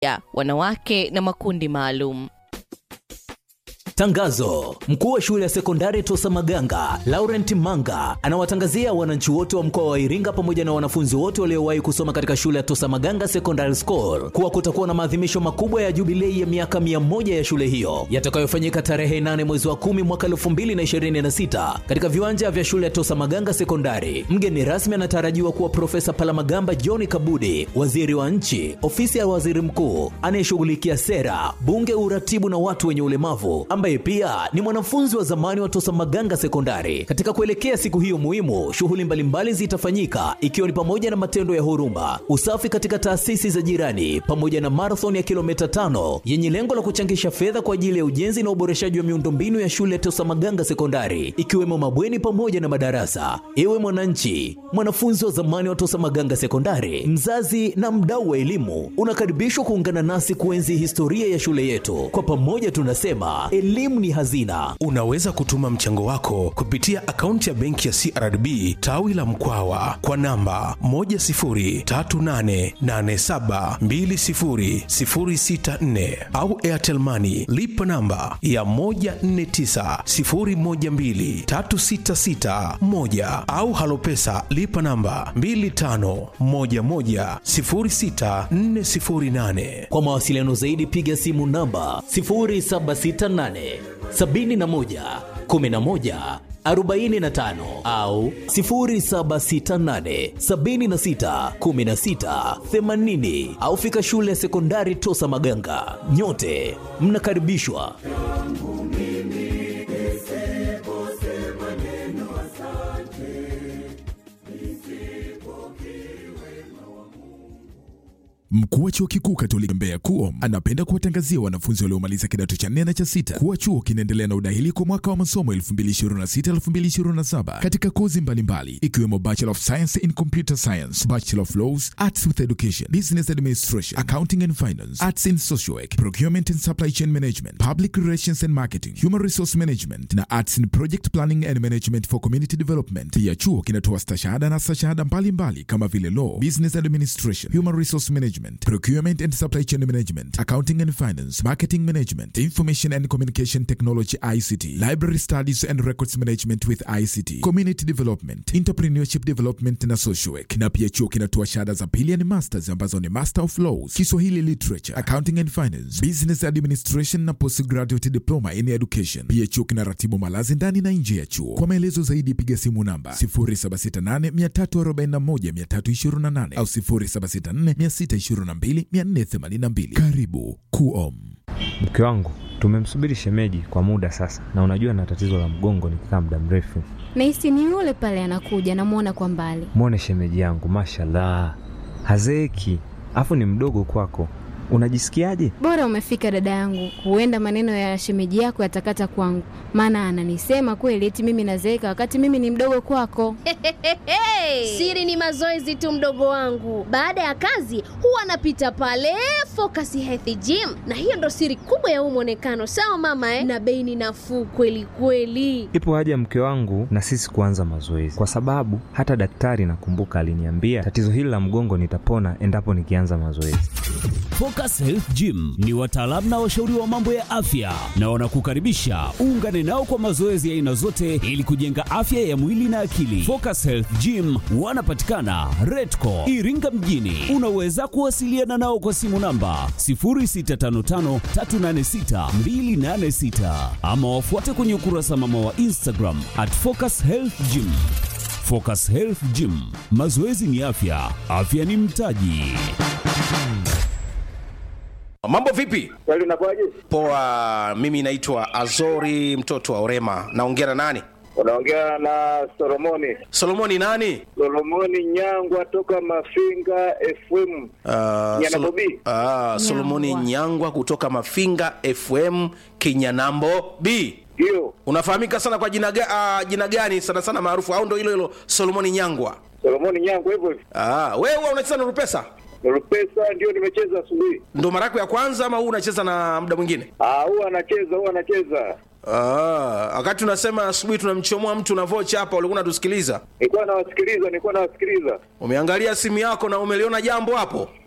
ya wanawake na makundi maalum. Tangazo: mkuu wa shule ya sekondari Tosa Maganga Laurent Manga anawatangazia wananchi wote wa mkoa wa Iringa pamoja na wanafunzi wote waliowahi kusoma katika shule ya Tosa Maganga Secondary School kuwa kutakuwa na maadhimisho makubwa ya jubilei ya miaka mia moja ya shule hiyo yatakayofanyika tarehe 8 mwezi wa 10 mwaka 2026 katika viwanja vya shule ya Tosa Maganga Sekondari. Mgeni rasmi anatarajiwa kuwa Profesa Palamagamba John Kabudi, waziri wa nchi, ofisi ya waziri mkuu anayeshughulikia sera, bunge, uratibu na watu wenye ulemavu ambaye pia ni mwanafunzi wa zamani wa Tosa Maganga Sekondari. Katika kuelekea siku hiyo muhimu, shughuli mbalimbali zitafanyika ikiwa ni pamoja na matendo ya huruma, usafi katika taasisi za jirani, pamoja na marathon ya kilomita tano yenye lengo la kuchangisha fedha kwa ajili ya ujenzi na uboreshaji wa miundombinu ya shule ya Tosa Maganga Sekondari, ikiwemo mabweni pamoja na madarasa. Ewe mwananchi, mwanafunzi wa zamani wa Tosa Maganga Sekondari, mzazi na mdau wa elimu, unakaribishwa kuungana nasi kuenzi historia ya shule yetu. Kwa pamoja tunasema elimu ni hazina. Unaweza kutuma mchango wako kupitia akaunti ya benki ya CRDB tawi la Mkwawa kwa namba 10388720064 au Airtel Money lipa namba ya 1490123661 au Halopesa lipa namba 25110648. Kwa mawasiliano zaidi piga simu namba 0768 71 11 45 au 0768 76 16 80 au fika shule ya sekondari Tosa Maganga. Nyote mnakaribishwa. Mkuu wa chuo kikuu Katoliki Mbeya KUOM anapenda kuwatangazia wanafunzi waliomaliza kidato cha nne na cha sita kuwa chuo kinaendelea na udahili kwa mwaka wa masomo 2026-2027 katika kozi mbalimbali ikiwemo Bachelor of Science in Computer Science, Bachelor of Laws, Arts with Education, Business Administration, Accounting and Finance, Arts in Social Work, Procurement and Supply Chain Management, Public Relations and Marketing, Human Resource Management na Arts in Project Planning and Management for Community Development. Pia chuo kinatoa stashahada na stashahada mbalimbali kama vile Law, Business Administration, Human Resource Management, Procurement and Supply Chain Management, Accounting and Finance, Marketing Management, Information and Communication Technology ICT, Library Studies and Records Management with ICT, Community Development, Entrepreneurship Development na Social Work. Na pia chuo kinatoa shahada za pili yani masters ambazo ni Master of Laws, Kiswahili Literature, Accounting and Finance, Business Administration na Postgraduate Diploma in Education. Pia chuo kinaratibu malazi ndani na nje ya chuo. Kwa maelezo zaidi piga simu namba 0768341328 au 0764622482. Karibu KUOM. Mke wangu tumemsubiri shemeji kwa muda sasa, na unajua na tatizo la mgongo nikikaa muda mrefu. Nahisi ni yule pale anakuja, namwona kwa mbali. Mwone shemeji yangu, mashallah, hazeeki, afu ni mdogo kwako. Unajisikiaje? Bora umefika dada yangu, huenda maneno ya shemeji yako yatakata kwangu, maana ananisema kweli eti mimi nazeeka wakati mimi ni mdogo kwako. Siri ni mazoezi tu, mdogo wangu. Baada ya kazi huwa anapita pale Focus Health Gym, na hiyo ndo siri kubwa ya huu mwonekano. Sawa mama eh? Na bei ni nafuu kweli kweli. Ipo haja mke wangu na sisi kuanza mazoezi, kwa sababu hata daktari nakumbuka aliniambia tatizo hili la mgongo nitapona endapo nikianza mazoezi. Focus Health Gym ni wataalamu na washauri wa mambo ya afya na wanakukaribisha uungane nao kwa mazoezi ya aina zote ili kujenga afya ya mwili na akili. Focus Health Gym wanapatikana Redco Iringa mjini. Unaweza kuwasiliana nao kwa simu namba 0655386286 ama wafuate kwenye ukurasa mama wa Instagram at Focus Health Gym. Focus Health Gym, mazoezi ni afya, afya ni mtaji. Mambo vipi? Kweli unakuwaje? Poa, mimi naitwa Azori mtoto wa Orema. Naongea na nani? Unaongea na Solomoni. Solomoni nani? Solomoni Nyangwa toka Mafinga FM. Uh, Nyanabobi. Ah, Solomoni Nyangwa kutoka Mafinga FM Kinyanambo B. Ndio. Unafahamika sana kwa jina, ga, uh, jina gani sana sana maarufu au ndo hilo hilo Solomoni Nyangwa? Solomoni Nyangwa hivyo hivyo. Ah, wewe huwa unacheza na Rupesa? Rupesa ndio nimecheza asubuhi. Ndo mara yako ya kwanza ama huu unacheza na muda mwingine? Ah, huwa anacheza, huwa anacheza. Ah, wakati unasema asubuhi tunamchomoa mtu na vocha hapa, ulikuwa unatusikiliza. Nilikuwa nawasikiliza, nilikuwa nawasikiliza. Umeangalia simu yako na umeliona jambo hapo?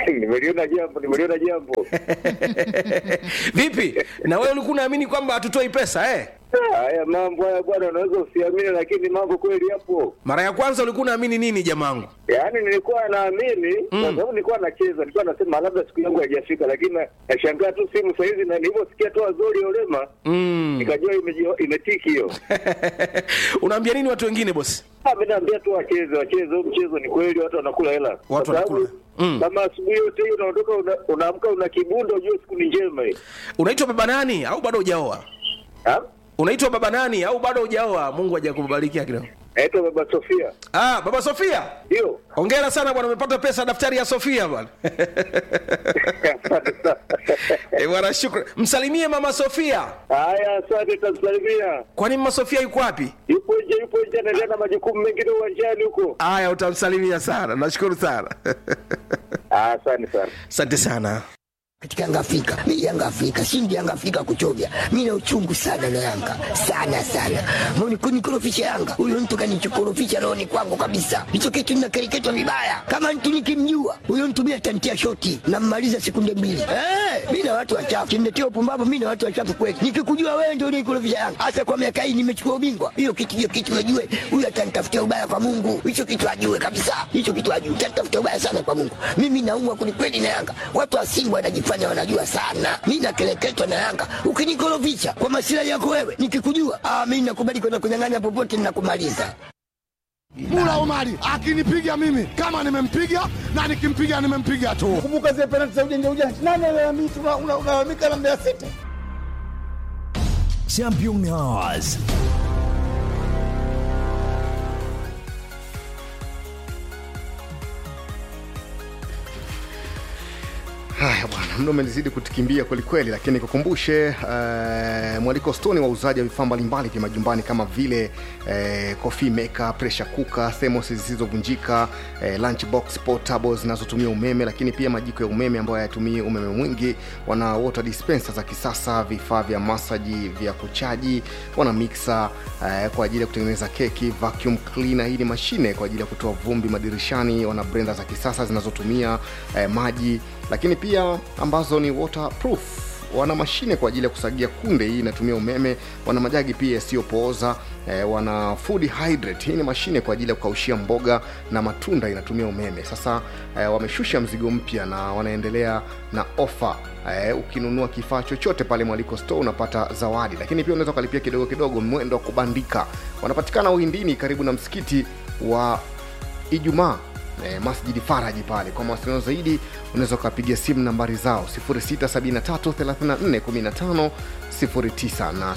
nimeliona jambo, nimeliona jambo. Vipi? Na wewe ulikuwa unaamini kwamba hatutoi pesa eh? Ah, Haya mambo haya bwana, unaweza usiamini, lakini mambo kweli yapo. Mara ya kwanza ulikuwa unaamini nini jamangu? Yaani nilikuwa naamini kwa sababu nilikuwa nacheza, nilikuwa nasema labda siku yangu haijafika, lakini na- nashangaa tu simu saa hizi, na nilivyosikia tu Azori Olema Mm. nikajua imeji- imetiki hiyo. Unaambia nini watu wengine bosi? Ah, mimi naambia tu wacheze, wacheze huu mchezo. Ni kweli watu wanakula hela, Kwa Watu sababu wanakula. Mm. kama asubuhi yote hii unaondoka, una- unaamka una kibunda, ujue siku ni njema hii. Unaitwa baba nani au bado hujaoa? Ah, Unaitwa baba nani au bado hujaoa? Mungu hajakubarikia kidogo. naitwa Baba Sofia, Ah, baba Sofia. ndio Hongera sana bwana, umepata pesa daftari ya Sofia bwana. Asante sana. Eh, bwana shukrani. Msalimie mama Sofia. Haya, asante, tamsalimia. Kwani mama Sofia yuko wapi? Yupo nje, yupo nje, anaendelea na majukumu mengine uwanjani huko. Aya, utamsalimia sana. Nashukuru sana. Ah, Asante sana. Asante sana. katika Yanga Afrika. Mimi Yanga Afrika, shindi Yanga Afrika kuchovya. Mimi na uchungu sana na Yanga. Sana sana. Mbona kunikorofisha Yanga? Huyo mtu kanichokorofisha roho ni kwangu kabisa. Hicho kitu ninakereketwa vibaya. Kama mtu nikimjua, huyo mtu mimi atantia shoti na mmaliza sekunde mbili. Eh, mimi na watu wachafu. Kimletea upumbavu mimi na watu wachafu kweli. Nikikujua wewe ndio unikorofisha Yanga. Hasa kwa miaka hii nimechukua ubingwa. Hiyo kitu hiyo kitu najue. Huyo atanitafutia ubaya kwa Mungu. Hicho kitu ajue kabisa. Hicho kitu ajue. Atanitafutia ubaya sana kwa Mungu. Mimi naumwa kwelikweli na Yanga. Watu wa Simba wanajifanya wanajua sana. Mimi nakeleketwa na Yanga. Ukinikorofisha kwa masilahi yako wewe, nikikujua, ah, mimi nakubali kwenda kunyang'anya popote ninakumaliza. Mula Omari akinipiga mimi kama nimempiga na nikimpiga nimempiga tu. Kumbuka zile penalti za ujanja ujanja. Nani analalamika unalalamika na Mbeya City? Championnats. Haya bwana, mno umenizidi kutukimbia kwelikweli, lakini kukumbushe uh, mwaliko stoni wauzaji wa vifaa mbalimbali vya majumbani kama vile uh, coffee maker, pressure cooker, thermos zisizovunjika, uh, lunchbox portable zinazotumia umeme, lakini pia majiko ya umeme ambayo hayatumii umeme mwingi. Wana water dispenser za kisasa, vifaa vya masaji vya kuchaji, wana mixer uh, kwa ajili ya kutengeneza keki, vacuum cleaner, hii ni mashine kwa ajili ya kutoa vumbi madirishani, wana blender za kisasa zinazotumia uh, maji lakini pia ambazo ni waterproof wana mashine kwa ajili ya kusagia kunde hii inatumia umeme wana majagi pia yasiyopooza eh, wana food hydrate hii ni mashine kwa ajili ya kukaushia mboga na matunda inatumia umeme sasa eh, wameshusha mzigo mpya na wanaendelea na ofa eh, ukinunua kifaa chochote pale mwaliko store unapata zawadi lakini pia unaweza ukalipia kidogo kidogo mwendo wa kubandika wanapatikana uhindini karibu na msikiti wa ijumaa eh, masjidi faraji pale kwa mawasiliano zaidi unaweza ukapiga simu nambari zao 673341509 na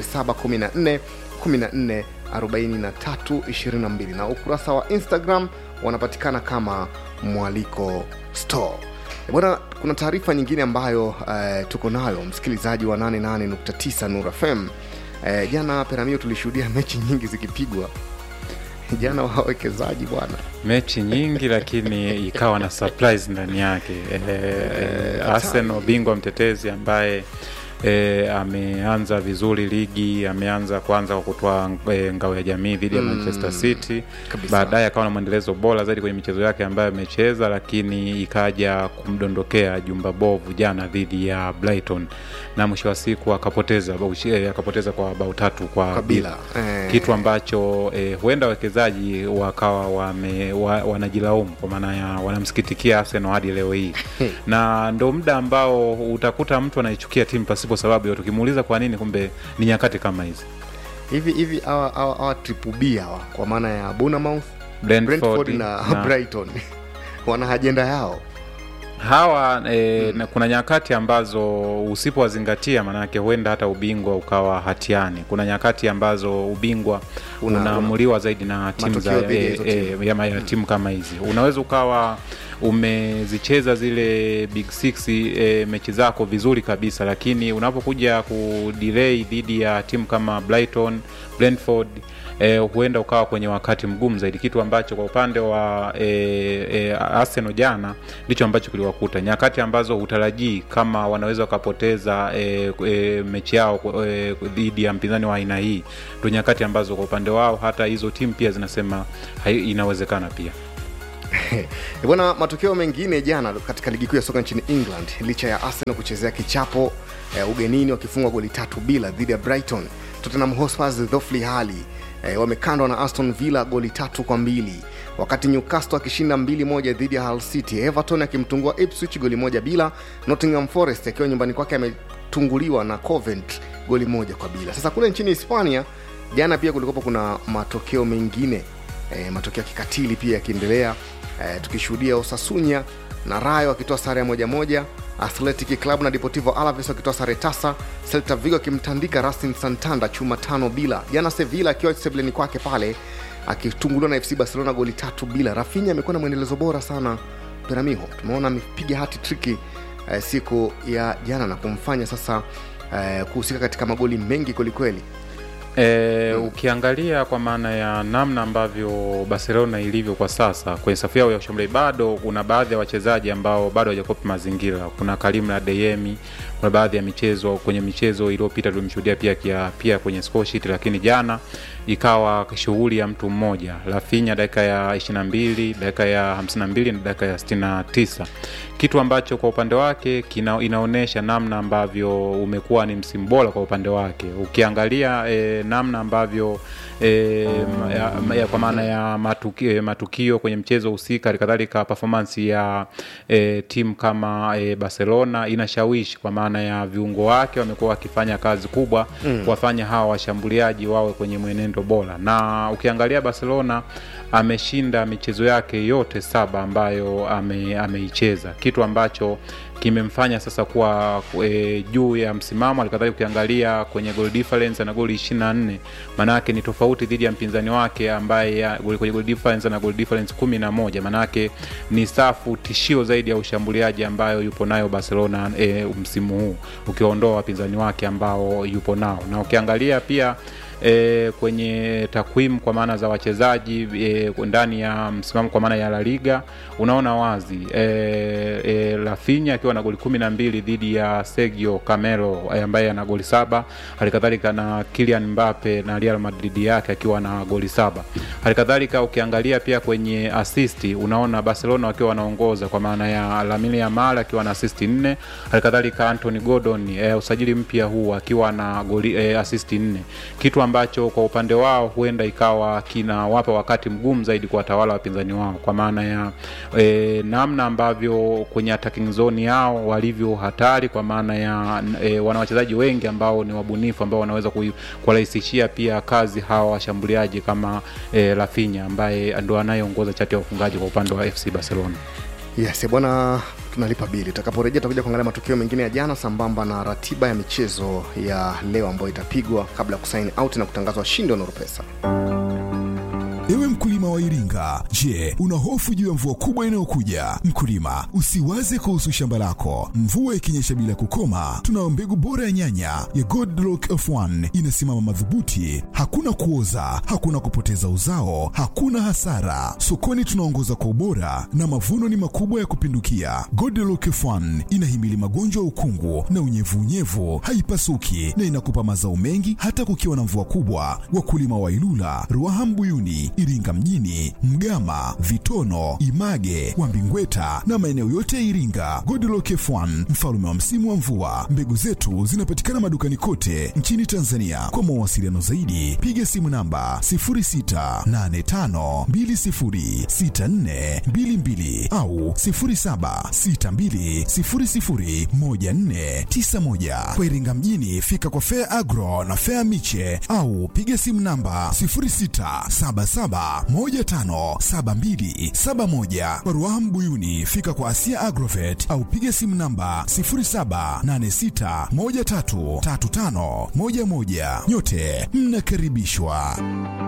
714144322 na ukurasa wa instagram wanapatikana kama mwaliko store Eh, bwana kuna taarifa nyingine ambayo uh, tuko nayo msikilizaji wa 88.9 nur fm uh, jana peramio tulishuhudia mechi nyingi zikipigwa jana wawekezaji bwana mechi nyingi lakini ikawa na surprise ndani yake e, e, arsenal bingwa mtetezi ambaye E, ameanza vizuri ligi ameanza kwanza kwa kutoa e, ngao ya jamii dhidi ya Mm, manchester city kabisa. baadaye akawa na mwendelezo bora zaidi kwenye michezo yake ambayo amecheza lakini ikaja kumdondokea jumba bovu jana dhidi ya brighton na mwisho wa siku akapoteza bao- eh, akapoteza kwa bao tatu kwa Kwa bila. Eh. kitu ambacho eh, huenda wawekezaji wakawa wame, wa, wanajilaumu kwa maana ya wanamsikitikia Arsenal hadi leo hii na ndo muda ambao utakuta mtu anaichukia timu pasipo sababu yote ukimuuliza kwa nini kumbe ni nyakati kama hizi hivi hivi hawa hawa hawa triple B hawa kwa maana ya Bournemouth, Brentford Brentford na, na- Brighton wana ajenda yao hawa e, na kuna nyakati ambazo usipowazingatia maanake huenda hata ubingwa ukawa hatiani kuna nyakati ambazo ubingwa Una- unaamuliwa zaidi na timu za matokeo dhidi ya e, hizo e, timu. ya, ya timu kama hizi unaweza ukawa umezicheza zile big six e, mechi zako vizuri kabisa lakini unapokuja kudelay dhidi ya timu kama brighton brentford E, huenda ukawa kwenye wakati mgumu zaidi kitu ambacho kwa upande wa e, e, arsenal jana ndicho ambacho kiliwakuta nyakati ambazo hutarajii kama wanaweza wakapoteza e, e, mechi yao e, dhidi ya mpinzani wa aina hii ndo nyakati ambazo kwa upande wao hata hizo timu pia zinasema hai, inawezekana pia bwana matokeo mengine jana katika ligi kuu ya soka nchini england licha ya arsenal kuchezea kichapo eh, ugenini wakifungwa goli tatu bila dhidi ya brighton tottenham hotspurs dhofli hali eh, wamekandwa na aston villa goli tatu kwa mbili wakati newcastle akishinda mbili moja dhidi ya hull city everton akimtungua ipswich goli moja bila nottingham forest akiwa nyumbani kwake ametunguliwa na covent goli moja kwa bila sasa kule nchini hispania jana pia kulikopo kuna matokeo mengine e, matokeo ya kikatili pia yakiendelea e, tukishuhudia osasunya na rayo wakitoa sare ya moja moja athletic club na deportivo alaves wakitoa sare tasa celta vigo akimtandika racing santanda chuma tano bila jana sevilla akiwa sebleni kwake pale akitunguliwa na fc barcelona goli tatu bila rafinya amekuwa na mwendelezo bora sana peramiho tumeona amepiga hati triki eh, siku ya jana na kumfanya sasa eh, kuhusika katika magoli mengi kwelikweli E, ukiangalia kwa maana ya namna ambavyo barcelona ilivyo kwa sasa kwenye safu yao ya ushambuliaji bado kuna baadhi ya wachezaji ambao bado hawajakopi mazingira kuna karim na deyemi kuna baadhi ya michezo kwenye michezo iliyopita tulimshuhudia pia kia, pia kwenye score sheet lakini jana ikawa shughuli ya mtu mmoja lafinya dakika ya 22 dakika ya 52 na dakika ya 69 kitu ambacho kwa upande wake kina, inaonyesha namna ambavyo umekuwa ni msimu bora kwa upande wake ukiangalia e, namna ambavyo e, ya, ya, kwa maana ya matukio, matukio kwenye mchezo husika halikadhalika performance ya e, timu kama e, barcelona inashawishi kwa maana ya viungo wake wamekuwa wakifanya kazi kubwa Mm. kuwafanya hawa washambuliaji wawe kwenye mwenendo bora na ukiangalia barcelona ameshinda michezo yake yote saba ambayo ame, ameicheza kitu ambacho kimemfanya sasa kuwa e, juu ya msimamo alikadhalika ukiangalia kwenye goal difference ana goli 24 maanake ni tofauti dhidi ya mpinzani wake ambaye ya- goli- kwenye goal difference ana goal difference 11 maanake ni safu tishio zaidi ya ushambuliaji ambayo yupo nayo barcelona e, msimu huu ukiondoa wapinzani wake ambao yupo nao na ukiangalia pia e, kwenye takwimu kwa maana za wachezaji e, ndani ya msimamo kwa maana ya La Liga unaona wazi e, e, Rafinha akiwa na goli kumi na mbili dhidi ya Sergio Camero e, ambaye ana goli saba halikadhalika na Kylian Mbappe na Real Madrid yake akiwa na goli saba halikadhalika ukiangalia pia kwenye asisti unaona Barcelona wakiwa wanaongoza kwa maana ya Lamine Yamal akiwa na asisti nne halikadhalika Anthony Gordon e, usajili mpya huu akiwa na goli e, asisti nne kitu ambacho kwa upande wao huenda ikawa kinawapa wakati mgumu zaidi kuwatawala wapinzani wao kwa maana ya e, namna ambavyo kwenye attacking zone yao walivyo hatari kwa maana ya e, wana wachezaji wengi ambao ni wabunifu ambao wanaweza kui- kuwarahisishia pia kazi hawa washambuliaji kama e, Rafinha ambaye ndo anayeongoza chati ya ufungaji kwa upande wa FC Barcelona. yes bwana tunalipa bili tutakaporejea tutakuja kuangalia matukio mengine ya jana sambamba na ratiba ya michezo ya leo ambayo itapigwa kabla ya kusaini out na kutangazwa washindi wa Nurupesa. Ewe mkulima wa Iringa, je, una hofu juu ya mvua kubwa inayokuja? Mkulima, usiwaze kuhusu shamba lako. Mvua ikinyesha bila kukoma, tunao mbegu bora ya nyanya ya Godlock F1 inasimama madhubuti, hakuna kuoza, hakuna kupoteza uzao, hakuna hasara. Sokoni tunaongoza kwa ubora na mavuno ni makubwa ya kupindukia. Godlock F1 inahimili magonjwa ya ukungu na unyevunyevu, haipasuki na inakupa mazao mengi hata kukiwa na mvua kubwa. Wakulima wa Ilula, Ruaha Mbuyuni, Iringa mjini, Mgama, Vitono, Image, Wambingweta na maeneo yote ya Iringa. Godlock F1 mfalume wa msimu wa mvua. Mbegu zetu zinapatikana madukani kote nchini Tanzania. Kwa mawasiliano zaidi, piga simu namba 0685206422 au 0762001491. Kwa Iringa mjini, fika kwa Fair Agro na Fair Miche au piga simu namba 0677157271. Kwa Ruaha Mbuyuni, fika kwa Asia Agrovet au piga simu namba 0786133511. Nyote mnakaribishwa.